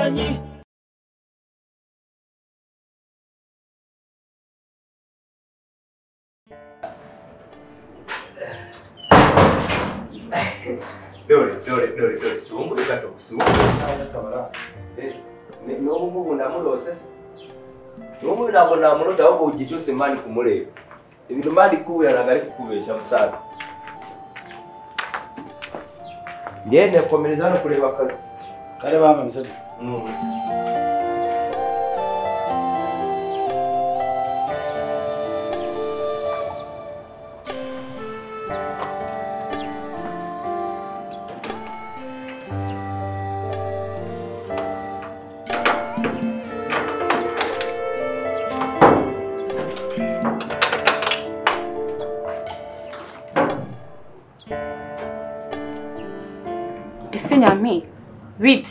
に 料理料理料理料理すごく良かったすごく良かったから Eh, n'omu bulamulo sasa n'omulabulamulo taba bwogityo simaani kumuleeba ebintu maani kuwulala nga likukubeesha musaaza naye nekomereza hano kuleeba kazi kale bama misatu ese nyami bite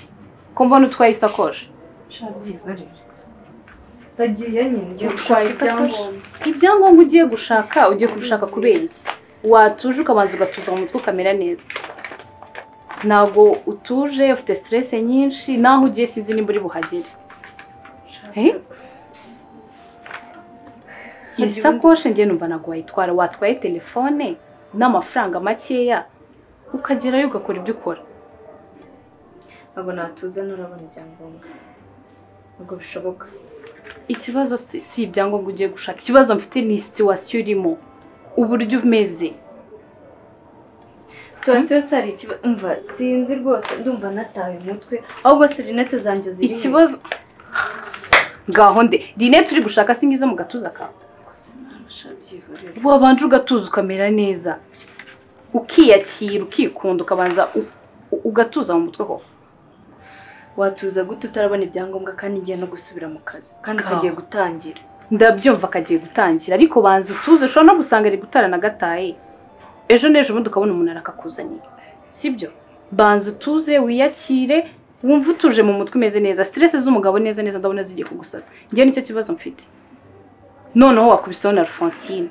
ko mbona utwaye isakoshi shabyibarira ndagiye nyine ngiye Utwaye gushaka isakoshi ibyangombwa ibyangombwa ugiye gushaka ugiye kubishaka kubera iki watuje ukabanza ugatuza mu mutwe ukamera neza ntabwo utuje ufite siteresi nyinshi naho ugiye sinzi nimba uri buhagere Eh? iyi Hagiwe- sakoshi ngiye numva ntabwo wayitwara watwaye telefone n'amafaranga makeya ukagerayo ugakora ibyo ukora ntabwo natuza ntarabona ibyangombwa ntabwo bishoboka ikibazo si si ibyangombwa ugiye gushaka ikibazo mfite ni situwasiyo urimo uburyo umeze situwasiyo yose hari ikibazo umva sinzi rwose ndumva nataye umutwe ahubwo si rinete zanjye ziri ikibazo ngaho nde rinete uri gushaka si ngizo mu gatuza kawe shabyibarira wabanje ugatuza ukamera neza ukiyakira ukikunda ukabanza u- u- ugatuza mu mutwe ho watuza gute utarabona ibyangombwa kandi ngiye no gusubira mu kazi kandi Ka. kagiye gutangira ndabyumva kagiye gutangira ariko banza utuze ushobora no gusanga ari gutarana gataye ejo n'ejo bundi ukabona umuntu arakakuzaniye sibyo banza utuze wiyakire wumve utuje mu mutwe umeze neza siteresi z'umugabo neza neza ndabona zigiye kugusaza njyewe nicyo kibazo mfite noneho wakubisaho na alphonsine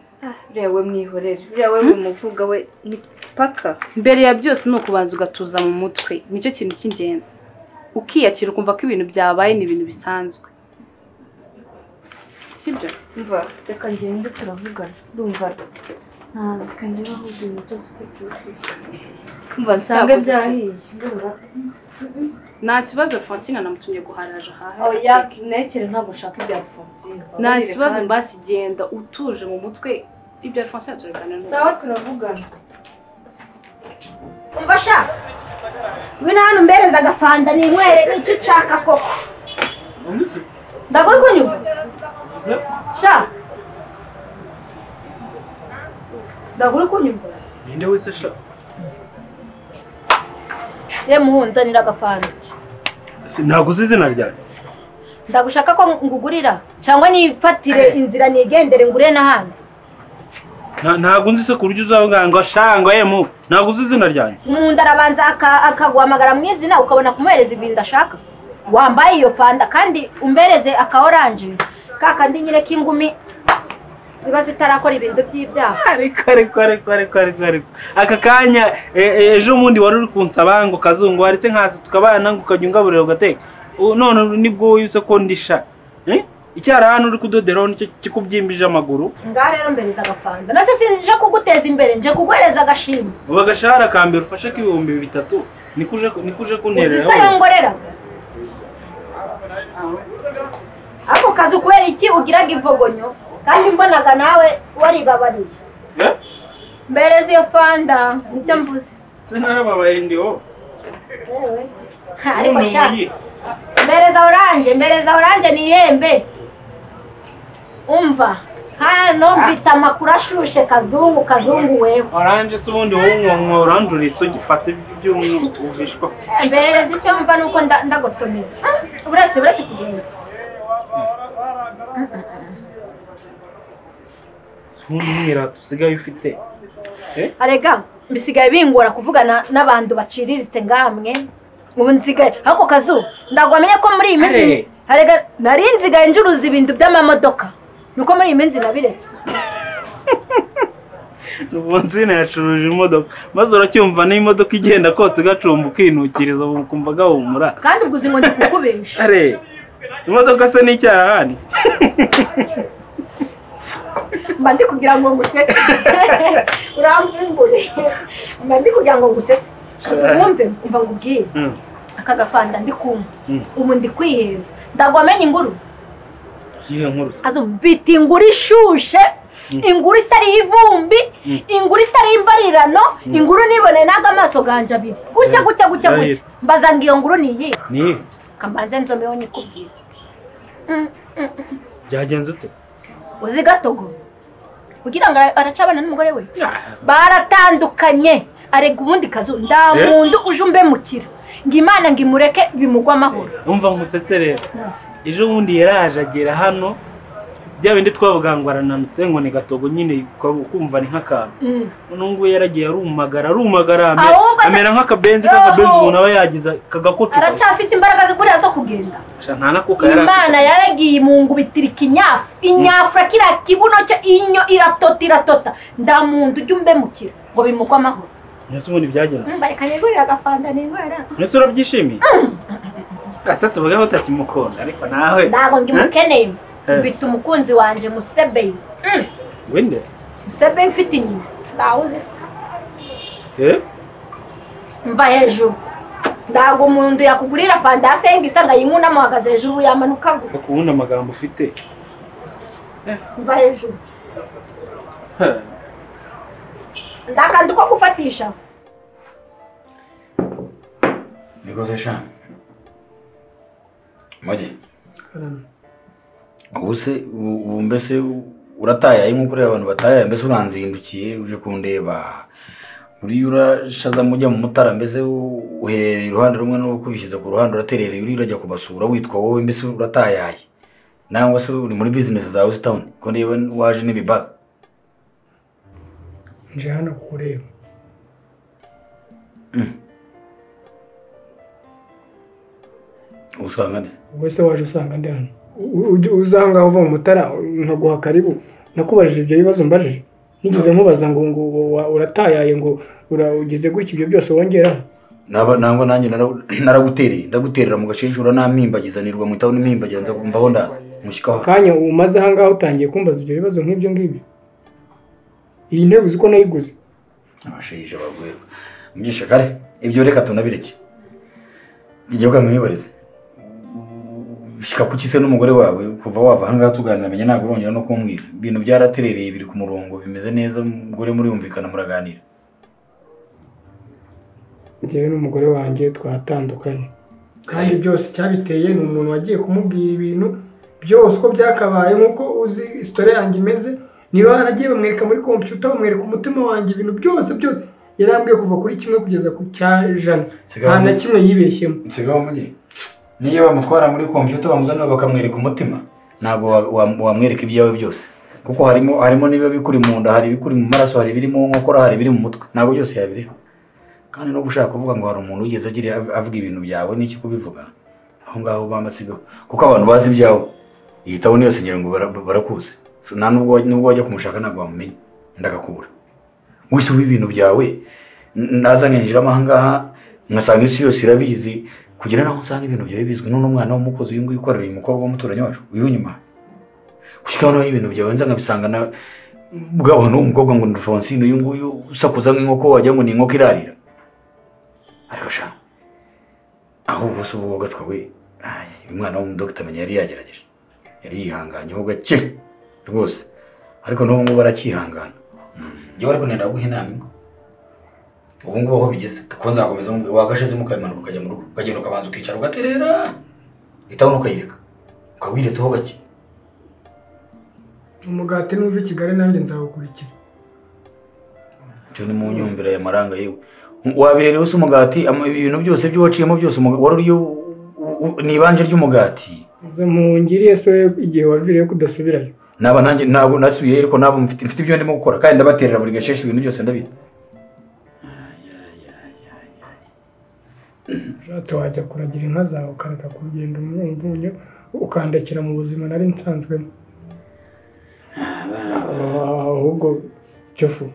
uriya we mwihorere uriya we bimuvuga we ni paka mbere ya byose ni ukubanza ugatuza mu mutwe nicyo kintu cy'ingenzi ukiyakira ukumva ko ibintu byabaye ni ibintu bisanzwe sibyo umva reka ngende turavugana ndumva ntazi kandi rero ahubwo inkuta zikubye umva nsanga Cyakoze byahiye ndumva nta kibazo alphonsine namutumye guharaje ahahira oya nekere ntabwo nshaka ibya fonsine nta kibazo mbasi genda utuje mu mutwe ibya alphonsine turabiganira n'ubu. sawa turavugana umva sha ngwino hano umbereze agafanta ninywere nicyo ushaka koko ndabwo uri kunyumva sha ndabwo uri kunyumva ninde wese sha ye muhunzanira agafanta sinaguze izina ryanjye ndagushaka ko ngugurira cyangwa nifatire inzira nigendere ngure n'ahandi Nta- ntabwo nzi se ku buryo uzabwira ngo shangwa yemu ntabwo uzi izina ryanjye umuntu arabanza aka- akaguhamagara mu izina ukabona kumuhereza ibintu ashaka wambaye iyo fanta kandi umbereze aka oranje kakandi nyine k'ingumi ziba zitarakora ibintu by'ibyaha ariko ariko ariko ariko ariko ariko aka kanya e- e- ejo bundi wari uri kunsaba ngo kazungu waretse nkaza tukabana ngo ukajya ungaburira ugateka U- none nibwo wowe uzi ko ndisha Eh? icyara hano uri kudoderaho nicyo kikubyimbije amaguru ngaha rero mbereza agafanta nase sinje kuguteza imbere nje kuguhereza agashima ubu agashahara ka mbere ufashe k'ibihumbi bitatu niko uje ku- niko uje uzi kuntereraho se yo ngoreraga ako kazi kubera iki ugiraga ivogonyo kandi mbonaga nawe waribabariye Eh? mbereza iyo fanta nibyo mvuze sinarababaye ndiho Ha, ariko None sha iyi. mbereza oranje mbereza oranje ni ihembe umva hano mfite amakuru ashushe kazungu kazungu weho oranje se ubundi wowe unywa oranje uri isugi fata by'umwuka mbereza icyo mva ni uko nda- ndagotomera Ah, uretse uretse kugenda ntumwira usigaye ufite arega bisigaye bingora kuvugana n'abantu baciriritse ngamwe ubu nsigaye ako kazu ntabwo wamenye ko muri iyi minsi Hey. arega nari nsigaye ncuruza ibintu by'amamodoka niko muri iyi minsi nabiretse Vonsine yacuruje imodoka maze uracyumva n'imodoka igenda kotse gacumba ukinukiriza ubu ukumva gahumura kandi ubwo uzi ngo ndi kukubesha are imodoka se n'icyarahani mba ndi kugira ngo ngusetse uramvumbure mba ndi kugira ngo ngusetse kazi wumve umva ngubwire Mm. aka gafanda ndi kumva Mm. ubu ndi kwiheba ndagwa amenye inguru iyihe nkuru se? kazi mvita inguru ishushe Mm. inguru itariho ivumbi Mm. inguru itariho imbarirano Mm. inguru nibone n'aga amaso ganje abiri gutya Eh, gutya gutya gutya ndahita. mbaza ngo iyo nguru ni iyihe ni iyihe? kamanze nzomeho nyikubwire Mm, mm, mm. byagenze ute uzi gatogo kugira ngo ara- aracabana n'umugore we Ah, baratandukanye arega ubundi kazu nda Eh? muntu uje umbemukira ngo imana ngo imureke bimugwe amahoro umva nkusetse rero ejo bundi yaraje agera hano bya bindi twavuga ngo arananutse ngo ni gatogo nyine ko- kumva ni nk'akantu Mm. none ngubu yaragiye arumagara arumagara amera- Ahubwo se- amera nk'akabenzi Yo! k'akabenzi umuntu aba yagize kagakocoka aracyafite imbaraga zikuriya zo kugenda Sha, nta nakuka yari afite. imana yaragiye imungu bitirika inyafu inyafura kiriya kibuno cye inyo iratota iratota nda muntu ujye umbemukira ngo bimugwe amahoro mbese ubundi byagenze mbareka nigurire agafanta nigwara mbese urabyishimiye ese tuvugeho utakimukunda ariko nawe ntabwo ngo imukeneye Eh. mbita umukunzi wanje musebeye Mm. wende musebeye mfite inyuma ntawuzi se Eh? mva hejuru ntabwo umuntu yakugurira fandase ngo isanga yinkunamo uhagaze hejuru yamanuka gutya ariko ubundi amagambo ufite mva hejuru Ha. ndakanda uko gufatisha nikoze sha mugi ubu se u- ubu mbese u- uratayaye nk'uko ureba abantu batayaye mbese uranzindukiye uje kundeba uriya urashaza mujya mu mutara mbese u- uherereye iruhande rumwe n'uwo kubishyize ku ruhande uraterereye uriya urajya kubasura witwa wowe mbese uratayaye nangwa se uri muri bizinesi zawe usitawuni ko niba waje n'ibibaga nje hano kukureba usanga ndetse wowe se waje usanga ndi hano U- ujya uza aho ngaho uva mu mutara nkaguha karibu nakubajije ibyo bibazo mbajije nigeze nkubaza ngo ngo wa- uratayaye ngo ura- ugize gutya ibyo byose wongeraho naba nangwa nanjye nara- naragutereye ndagutera mu gasheshu uranampimbagiza nirwa mu itawuni mpimbagiza nza kumva aho ndaza mushyikaho akanya umaze aha ngaho utangiye kumbaza ibyo bibazo nk'ibyo ngibyo iyi ntebe uzi ko nayiguze abasheje bagwerwa mugisha kare ibyo reka tunabireke igihe ukamwibarize shyika ku kise n'umugore wawe kuva wava ahangaha tuganira menya ntabwo urongera no kumbwira ibintu byaraterereye biri ku murongo bimeze neza umugore muriyumvikana muraganira njyewe n'umugore wanjye twatandukanye kandi byose cyabiteye ni umuntu wagiye kumubwira ibintu byose uko byakabaye nk'uko uzi isitori yanjye imeze niba haragiye bamwereka muri kompiyuta bamwereka umutima wanjye ibintu byose byose yarambwiye kuva kuri kimwe kugeza ku cyajana nta na kimwe yibeshyemo sigaho mugi niyo bamutwara muri kompiyuta bamuzanira bakamwereka umutima ntabwo wa- wa- wamwereka ibyawe byose kuko harimo harimo niba bikuri mu nda hari ibikuri mu maraso hari ibiri mu nkokora hari ibiri mu mutwe ntabwo byose yabireba kandi no gushaka kuvuga ngo hari umuntu wigeze agira avuga ibintu byawe n'iki kubivuga aho ngaho bamasigaho kuko abantu bazi ibyawe iyi tabuni yose ngira ngo bara- barakuzi So, nta nubwo wajya- nubwo wajya kumushaka ntabwo wamumenya ndagakubura wese uba ibintu byawe n- naza nkinjiramo aha ngaha ngasanga isi yose irabizi kugira naho usanga ibintu byawe bizwi none umwana w'umukozi uyu nguyu ukorera uyu mukobwa w'umuturanyi wacu uyu nyuma gushyiraho nawe ibintu byawe nza nkabisanga na bwa bantu w'umukobwa ngo ni Francine uyu nguyu usakuza nk'inkoko wagira ngo ni inkoko irarira ariko sha ahubwo se ubu wogacwa we Ay, uyu mwana w'umudogita menya yari yagerageje yari yihanganyeho gake rwose ariko n'ubu ngubu aracyihangana njyewe ariko nenda guha inama imwe ubu ngubu aho bigeze kuko nzakomeza mubwira wagashizemo ukayimanuka ukajya mu rugo ukagenda ukabanza ukicara ugaterera itabona ukayireka ukaba wiretseho gake umugati n'uva i kigali nanjye nzawukurikira icyo ni mu nyumvira ya maranga yewe wabirerewe se umugati ama- ibintu byose byo waciyemo byose umu- wari uriyo ni ibanje ry'umugati izo mpungiriye se igihe waviriyeho kudasubirayo naba nanjye ntabwo nasubiye ariko nabo mfite mfite ibyo ndimo gukora kandi ndabaterera buri gasheshi ibintu byose ndabizi ushatse wajya kuragira inka zawe ukareka kugenda umwungunyo ukandekera mu buzima nari nsanzwemo ahubwo cyo fu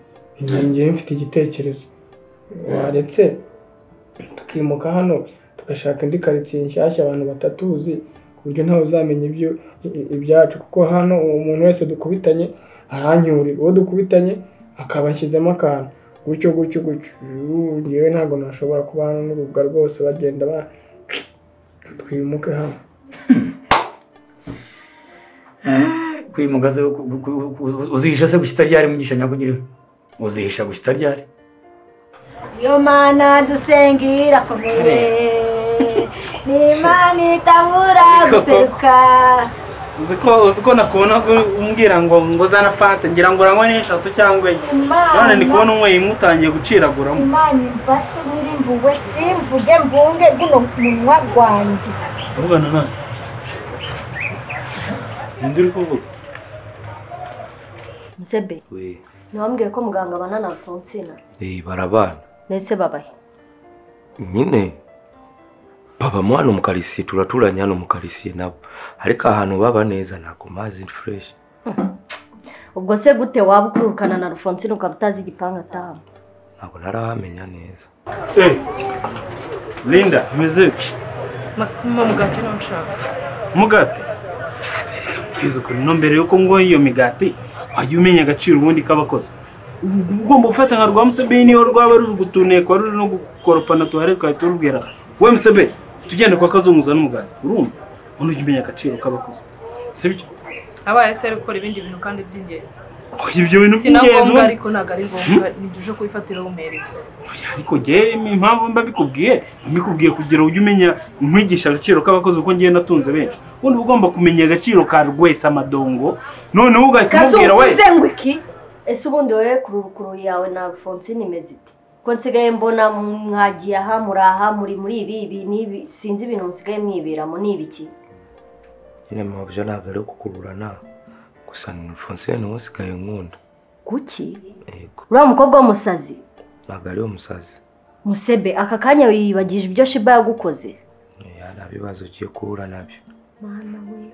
ngiye mfite igitekerezo waretse tukimuka hano tugashaka indi karitsiye nshyashya abantu batatuzi ku buryo ntawe uzamenya ibyo i- ibyacu kuko hano umuntu wese dukubitanye aranyurira uwo dukubitanye akaba anshyizemo akantu gutyo gutyo gutyo Ubu ngewe ntabwo nashobora kuba hano n'urubuga rwose bagenda ba twimuke hano kwimugaze uzihisha se gusa itaryari mugisha nyakugiriho uzihisha gusa itaryari Iyo mana dusenga irakomeye ni imana itabura guseruka uzi ko uzi ko nakubona ko umbwira ngo ngo zana fanta ngira ngo uranywa n'eshatu cyangwa enye none ndi kubona unyweye imwe utangiye guciraguramo imana imfashe nyirimbuwe simvuge mvunge guno munwa gwanjye uvugana nawe ninde uri kuvuga musebe ntiwambwiye ko muganga abana na fonsina barabana ndetse babahe nyine babamo hano mu karisiye turaturanye hano mu karisiye nabo ariko ahantu baba neza ntabwo mazi fureshi ubwo se gute waba ukururukana na rufonsina ukaba utazi igipangu ataha ntabwo narahamenya neza Eh, Linda umeze ute mugati ntushaka umugati Kwiza ukuri no mbere yuko ngoha iyo migati wajya umenya agaciro ubundi k'abakozi ugomba gufata nka rwa musebe niyo rwaba ruri gutuneka wari ruri no gukoropana tuharebe twari turubwira we musebe tugende kwa kazunguza n'umugati urumva ubundi ujya umenya agaciro k'abakozi sibyo abaye se ari gukora ibindi bintu kandi by'ingenzi Oya, ibyo bintu si na by'ingenzi ngombwa ubundi. ariko ntabwo ari ngombwa nibyo uje kubifatira wumpereza Oya, ariko ngewe impamvu mba mbikubwiye mbikubwiye kugira ujye umenya nkwigisha agaciro k'abakozi kuko ngewe natunze benshi ubundi uba ugomba kumenya agaciro ka rwese amadongo noneho ugahita umubwira we kazunguze ngo iki ese ubundi wowe kururukuru yawe na fonsina imeze ite ko nsigaye mbona mwagiye aha muri aha muri muri ibi ibi n'ibi sinzi ibintu musigaye mwiberamo ni ibiki nyine mabyo ntabwo ari kukururana gusa ni fonsine niwe usigaye nkunda kuki yego uriya mukobwa w'umusazi ntabwo ari umusazi musebe aka kanya wiyibagije ibyo shiba yagukoze Oya, nta bibazo ugiye guhura nabyo mwana we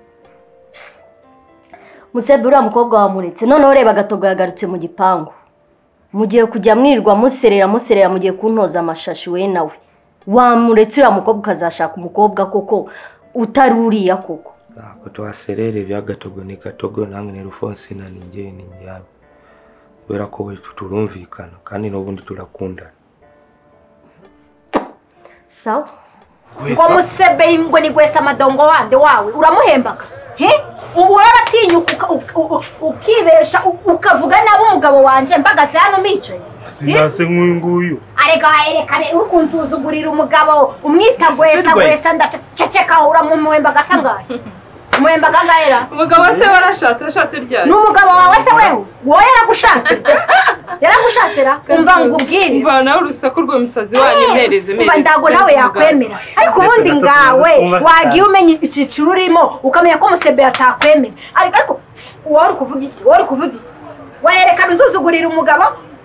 musebe uriya mukobwa wamuretse noneho reba agatogo yagarutse mu gipangu mugiye kujya mwirirwa muserera muserera mugiye kuntoza amashashi we nawe wamuretse uriya mukobwa ukazashaka umukobwa koko utari uriya koko ntabwo tuhaserere ibya gatogo ni gatogo namwe ni rufonsina ni njye ni njyawe kubera ko we turumvikana kandi n'ubundi turakundana sawa ngo musebe ngo ni gwesa amadongo wande wawe uramuhembaga He? ubu urabatinyuka uka- uka- u- u- ukibesha u- ukavuga nabi umugabo wanjye mbagase hano umicaye sindase nk'uyu nguyu areka waherekane uri kunsuzugurira umugabo umwita gwesa rwesa. gwesa ndaceceka uramuhembaga asa ngahe umuhembaga ngahera umugabo se warashatse ashatse ryari ni umugabo wawe se wewe wowe yaragushatse yaragushatse ra umva ngo ubwire mva nawe urusaku rw'umusazi wanyu mpereze umva ndago nawe yakwemera ariko ubundi ngawe wagiye umenya icyiciro urimo ukamenya ko umusebe yatakwemera ariko ariko wowe uri kuvuga iki wowe uri kuvuga iki wayerekana unzuzugurira umugabo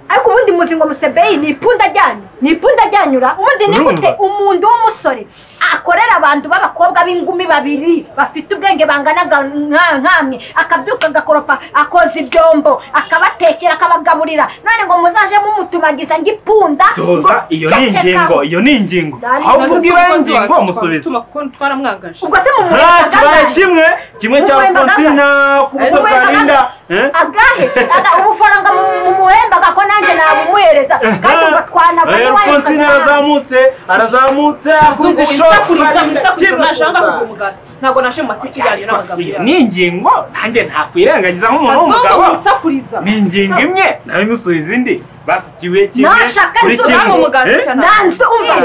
ariko ubundi muzi ngo musebeyi ni ipunda ajyanye ni ipunda ajyanyura ubundi ni gute Urumva? umuntu w'umusore akorera abantu b'abakobwa b'ingumi babiri bafite ubwenge banganaga nka- nkamwe akabyuka agakoropa akoza ibyombo akabatekera akabagaburira none ngo muzaje mumutumagiza ngo ipunda ngo toza iyo ni ceceka. ingingo iyo ni ingingo Dani, aho uvuga ibaye ingingo musubiza kuko twaramwangaje ubwo se nta kibaye mumuhembaga kimwe kimwe cya Mumuhemba fonsina ku buso bwa Mumuhemba linda Eh? agahese aga- ubufaranga mumuhembaga ko nanjye nabumuhereza kandi umva Eh, fonsina twanabaye arazamutse arazamutse akunda ishoti nashaka kugura umugati ntabwo nashe mu matiki yanyu n'amagambo Iyo yanyu ni ingingo nanjye ntakwirengagiza nk'umuntu w'umugabo kazungu nsakuriza ni ingingo imwe nawe imusubiza indi basi kibuye kimwe Nashaka kuri inzu kimwe namwe umugati Eh? cyane nanze umva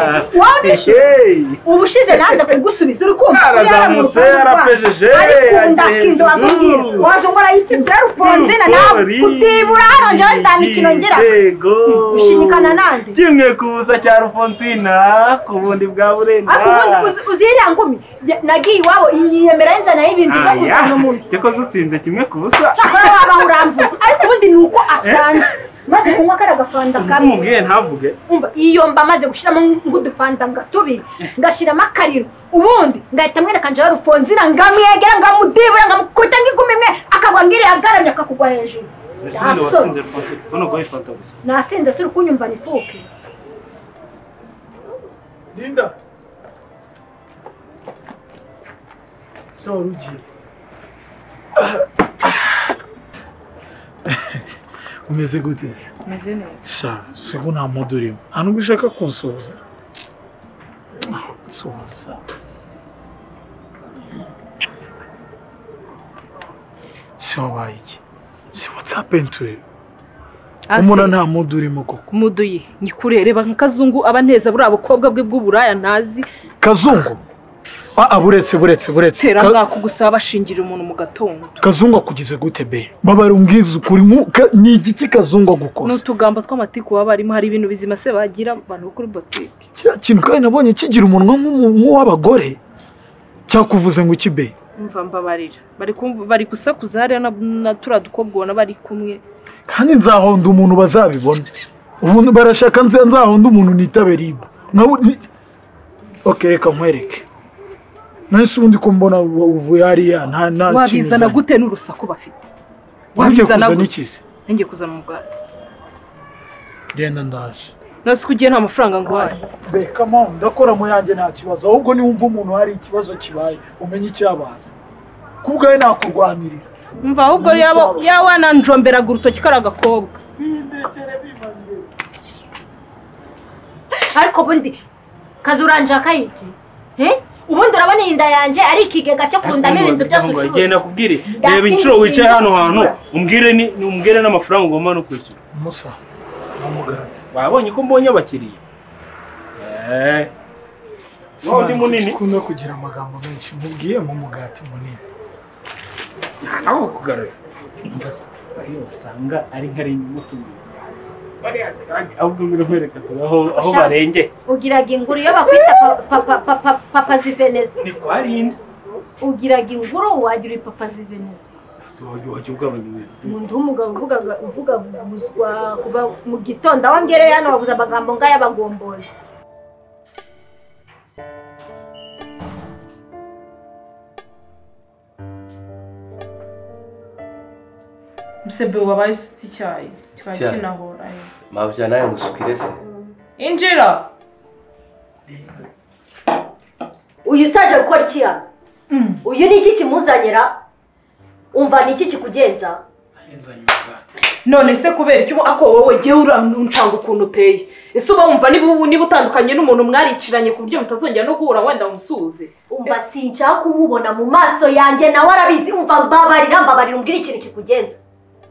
wowe bishe Hey. ubushize nanze kugusubiza uri kumva Arazamutse yarapejeje arikunda kintu wazongera wazongora yise byarufonzina nawe kutibura hano njyewe ndamikino ngira gushimikana nande kimwe kuza cya rufonsina ku bundi bwa burenda ariko ubundi uzi- uziriya ngumi ya- nagiye iwabo inyiyemera y'inzana y'ibintu byo kuzana umuntu cyoko zitsinze kimwe ku busa cyakora waba uramvuye ariko ubundi ni uko asanze maze kunywa kariya gafanta kamwe umubwiye ntavuge umva iyo mba maze gushyiramo nk'udufanta nga tubiri ngashyiramo akariro ubundi ngahita mwereka njyewe rufonzira ngamwegera ngamudibura ngamukubita nk'igumi imwe akagwa ngiriya agaramye akakugwa hejuru ese ubundi wasinze Alphonse kuko ni uguha ifanta gusa nasinze si uri kunyumva nifuke Linda so ugiye umeze gute umeze neza sha si ubu nta mudu urimo nta nubwo ushaka kunsuhuza suhuza si wabaye iki si watsapenture umuntu nta mudu urimo koko muduyi nyikure reba nka kazungu aba neza buriya bukobwa bwe bw'uburaya ntazi kazungu ah ah, buretse buretse buretse tera Ka- mwaka gusa bashingira umuntu mu gatondo kazungu akugize gute be babara umbwiza ukuri nkuka ni igiki kazungu ni agukoze utugambo tw'amatiku baba barimo hari ibintu bizima se bagira abantu bo kuri botike kiriya kintu kandi nabonye kigira umunwa nk'umu- nk'uw'abagore cyakuvuze ngo iki be mva mbabarira bari kumva- bari gusakuza hariya na- na turiya dukobwa ubona bari kumwe kandi nzahonda umuntu bazabibona umuntu barashaka nze- nzahonda umuntu nitabera ibo nkabu ni- ok reka nkwereke nahise ubundi ko mbona wa- uvuye hariya nta nta wabizana gute n'urusaku bafite wabyo wabizana kuzana gute? ikizi nanjye kuzana umugati genda ndaje nose ko ugiye nta mafaranga nguhaye reka mpamvu ndakora mu yanjye nta kibazo ahubwo niwumva umuntu hari ikibazo kibaye umenye icyabaye kubwawe nakurwanirira mva ahubwo yaba yawananjomberaga urutoki kari agakobwa ariko ubundi kazi uranjaka iki Eh? ubundi urabona iyi nda yanjye ari ikigega cyo kundamo ibintu byose ucuruza genda kubwire Data, reba inshuro ibi wicaye bintu hano hantu bigura. umbwire ni ni- umbwire n'amafaranga ugomba no kwishyura musa n'umugati wabonye ko mbonye abakiriya Eh, n'undi munini ukunda kugira amagambo menshi mubwiye mu mugati munini aho kugarura bariya basanga ari nka rimwe mutungo bariya kandi ahubwo birakwereka turi aho aho Shaka. barenge ugiraga inguru iyo bakwita pa- pa- pa- pa- pa- papaziveneza ni kwa rindi ugiraga inguru wagira ipapaziveneza si wajya wajya ugabanya ibintu umuntu w'umugabo uvugaga uvuga guzwa kuva mu gitondo aho ngereye hano wavuze amagambo nk'ay'abagombozi msebe wabaye usutse icyayi kikaba Icyayi. kinahora eh. mabya nawe ngusukire se injira uyu usaje gukora iki hano uyu ni iki kimuzanira umva ni iki kikugenza none se kubera icyo ubu- ako wowe jyewe urancanga ukuntu uteye ese uba wumva niba ubu niba utandukanye n'umuntu mwariciranye ku buryo mutazongera no guhura wenda umusuhuze umva sinshaka kumubona mu maso yanjye nawe arabizi umva mbabarira mbabarira umbwira ikintu kikugenza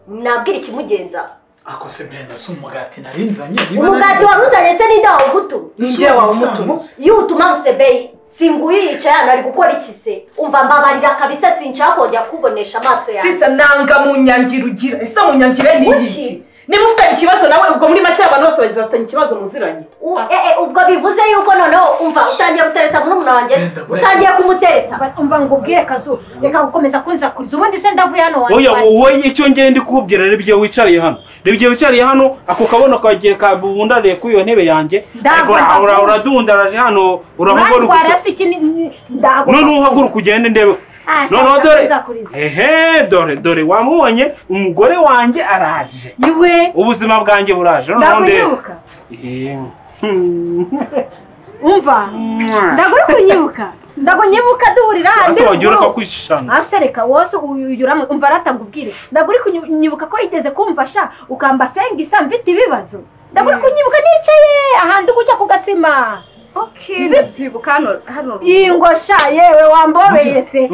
nabwira ikimugenza akose brenda si umugati narinzanye umugati waruzanye se ninde wawugutu ninjye wawe umutuno yutuma musebeyi singuye yicaye hano ari gukora iki se umva mbabarira kabisa sinshaka kongera kukubonesha amaso yanjye sisita nanga mu nyangiro ugira ese mu nyangire ni Kuki? iki niba ufitanye ikibazo nawe ubwo muri make abantu bose bagiye bafitanye ikibazo muziranye U- eh, eh, ubwo bivuze yuko noneho umva utangiye gutereta murumuna wanjye se? utangiye kumutereta umva ngo ubwire kazu reka gukomeza kunzakuriza ubundi se ndavuye hano oya wanjye wowe icyo ngiye ndi kubwira rero ibyo wicariye hano rero ibyo wicariye hano ako kabono kagiye kabundariye kuri iyo ntebe yanjye ariko Ndagomba ura- ura- kuza. uradundaraje hano urahaguruka urantwara usa- se iki ni- ndagomba noneho uhaguruka ugende ndebe Ah, shaka, noneho dore nzakuriza. ehe dore dore wamubonye umugore wanjye araje iwe ubuzima bwanjye buraje noneho ndebe ndakunyibuka Eh, hmm. umva ndagura kunyibuka ndagunyibuka duhurira ase wagira urugo. ukakwishana ase reka wose uyuramwe umva arataga ubwire ndagura kunyibuka ko yigeze kumva sha ukamba senga isa mfite ibibazo ndagura kunyibuka nicaye ahantu gujya ku gasima ndabyibuka hano hano ingo sha yewe wambobeye se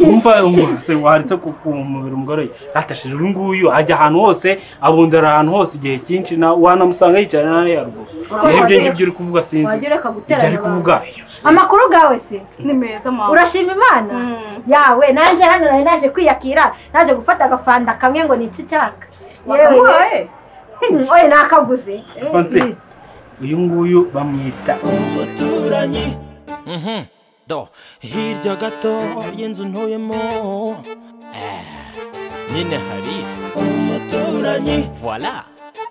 umva umwase waritse ku ku mubiri umugore we atashije uyu nguyu ajya ahantu hose abundara ahantu hose igihe cyinshi na wanamusanga yicara na hariya ruguru Wajya- ibyo ngibyo uri kuvuga sinzi wajya ureka ibyo ari guteranya abantu kuvuga amakuru gawe se ni meza mama urashima imana Mm. yawe nanjye hano nari naje kwiyakira naje gufata agafanda kamwe ngo ni iki cyaka yewe wakamuhaye oye nakaguze Alphonse, uyu nguyu bamwita umuturanyi Mhm. do hirya gato y'inzu ntuyemo Eh, nyine hari umuturanyi voila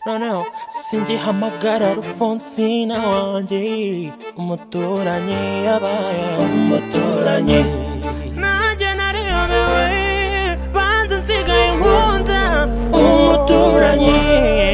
noneho singihamagara rufonsina wanjye umuturanyi yabaye umuturanyi nanjye nariyobewe banze nsigaye nkunda umuturanyi umuturanyi